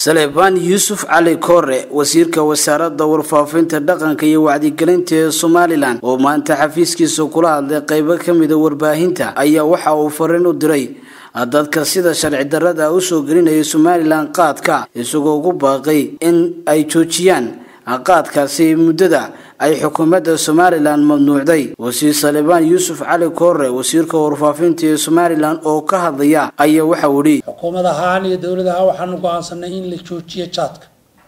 salebaan yuusuf cali koore wasiirka wasaaradda warfaafinta dhaqanka iyo wacdigelinta ee somalilan oo maanta xafiiskiisa kula hadlay qeybo ka mida warbaahinta ayaa waxa uu fariin u diray dadka sida sharci darrada usoo gelinaya somalilan qaadka isagoo ugu baaqay in ay joojiyaan qaadkaasi muddada ay xukuumadda somalilan mamnuucday wasiir salebaan yuusuf cali koore wasiirka warfaafinta ee somalilan oo ka hadlaya ayaa waxa uu ihi xukuumad ahaan iyo dowlad ahaan waxaanu go-aansanay in la joojiyo jaadka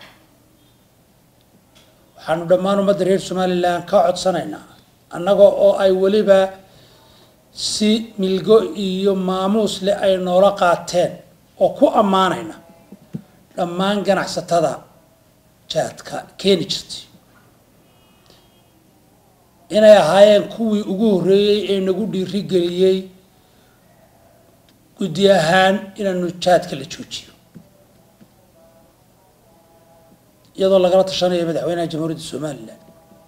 waxaanu dhammaan ummadda reer somalilan ka codsanaynaa annaga oo ay weliba si milgo iyo maamuus leh ay noola qaateen oo ku ammaanayna dhammaan ganacsatada jaadka keeni jirtay inay ahaayeen kuwii ugu horreeyey ee nagu dhiirigeliyey guddi ahaan inaanu jaadka la joojiyo iyadoo lagala tashanayo madaxweynaha jamhuuriyadda somalilan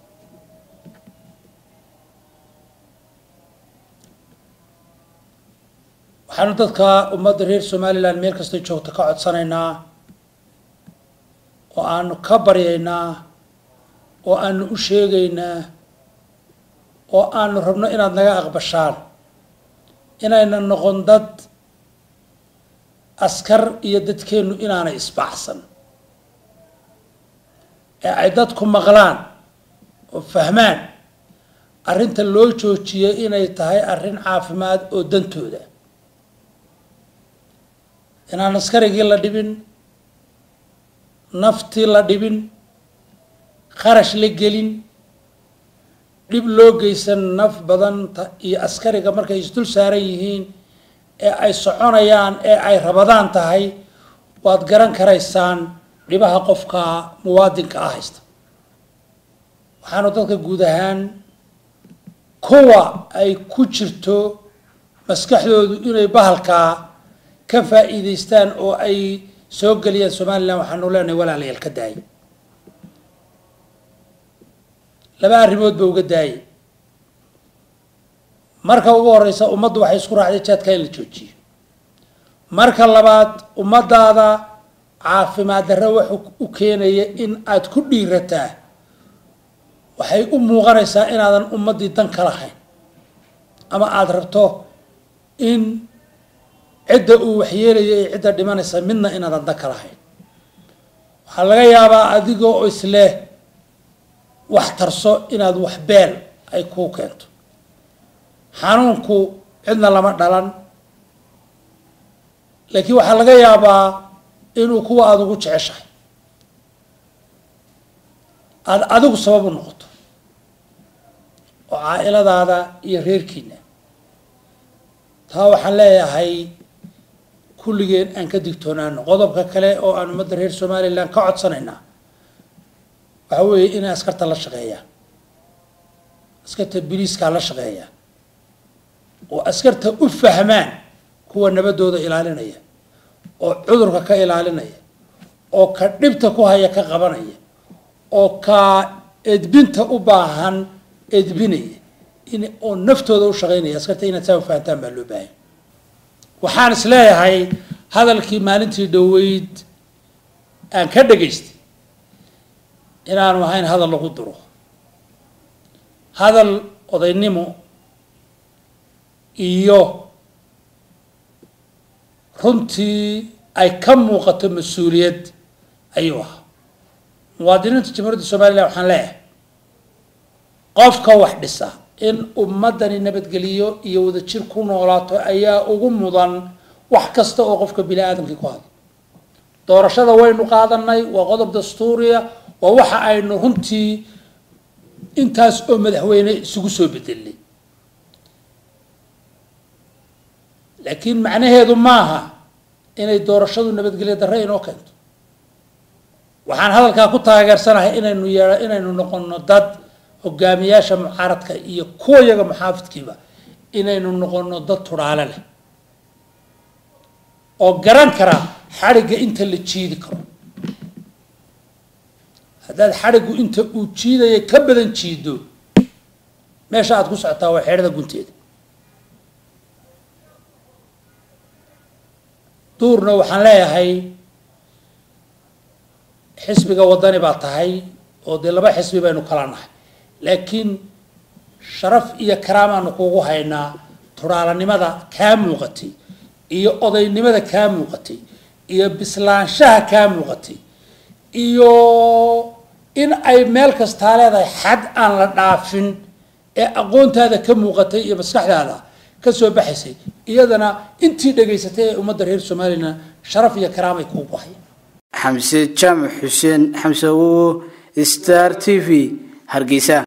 waxaanu dadka ummadda reer somalilan meel kastay joogto ka codsanaynaa oo aanu ka baryaynaa oo aanu u sheegaynaa oo aanu rabno inaad naga aqbashaan inayna noqon dad askar iyo dadkeennu inaanay isbaxsan ee ay dadku maqlaan oo fahmaan arrinta loo joojiyay inay tahay arrin caafimaad oo dantooda inaan askarigii la dhibin naftii la dhibin kharash la gelin dhib loo geysan naf badanta iyo askariga markay isdul saaran yihiin ee ay soconayaan ee ay rabadaan tahay waad garan karaysaan dhibaha qofka muwaadinka ah haysta waxaanu dadka guud ahaan kuwa ay ku jirto maskaxdoodu inay bahalkaa ka faa'iidaystaan oo ay soo geliyaan somalilan waxaanu leenahay walaalayaal ka daayay laba arrimood ba uga daayay marka ugu horeysa ummaddu waxay isku raacday jaadka in la joojiyo marka labaad ummadaada caafimaad darre wuxuu u keenaya in aad ku dhiirataa waxay u muuqanaysaa inaadan ummaddii dan ka lahayn ama aada rabto in cidda uu waxyeelaya ee cidda dhimanaysa midna inaadan dan ka lahayn waxaa laga yaabaa adigoo isleh wax tarso inaad wax beel ay kuu keento xanuunku cidna lama dhalan laakiin waxaa laga yaabaa inuu kuwa aada ugu jeceshahay aada adigu sabab u noqoto oo caa-iladaada iyo reerkiina taa waxaan leeyahay kulligeen aan ka digtoonaano qodobka kale oo aan ummadda reer somalilan ka codsanaynaa waxa weeye inay askarta la shaqeeyaan askarta biliiskaa la shaqeeyaan oo askarta u fahmaan kuwa nabadooda ilaalinaya oo cudurka ka ilaalinaya oo ka dhibta ku haya ka qabanaya oo ka edbinta u baahan edbinaya in oo naftooda u shaqeynaya askarta inaad saa u fahantaan baa loo baahanya waxaan is leeyahay hadalkii maalintii dhoweyd aan ka dhegaystay inaanu ahayn hadal lagu duro hadal odaynimo iyo runtii ay ka muuqato mas-uuliyad ayuu ahaa muwaadiniinta jamhuuriyadda somalilan waxaan leeyahay qofka wax dhisa in ummaddani nabadgeliyo iyo wadajir ku noolaato ayaa ugu mudan wax kasta oo qofka bini aadamkii ku hadlo doorashada waynu qaadanay waa qodob dastuuriya waa waxa aynu runtii intaas oo madaxweyne isugu soo bedelnay laakiin macnaheedu maaha inay doorashadu nabadgelyo darre inoo keento waxaan hadalkaa ku taageersanahay inaynu yeea inaynu noqono dad hogaamiyaasha mucaaradka iyo kuwa yaga muxaafidkiiba inaynu noqono dad tudhaale leh oo garan kara xadhigga inta la jiidi karo haddaad xadhiggu inta uu jiidaya ka badan jiido meesha aad ku socotaa waa xeedhada gunteeda duurna waxaan leeyahay xisbiga wadani baa tahay oo dee laba xisbi baynu kala nahay laakiin sharaf iyo karaamaanu kugu haynaa turaalanimada kaa muuqatay iyo odaynimada kaa muuqatay iyo bislaanshaha kaa muuqatay iyo in ay meel kastaa leedahay xad aan la dhaafin ee aqoontaada ka muuqatay iyo maskaxdaada ka soo baxaysay iyadana intii dhegaysatay ee ummadda reer somalilan sharaf iyo karaamay kuugu hayaan xamse jaamac xuseen xamse awowo star t v hargeysa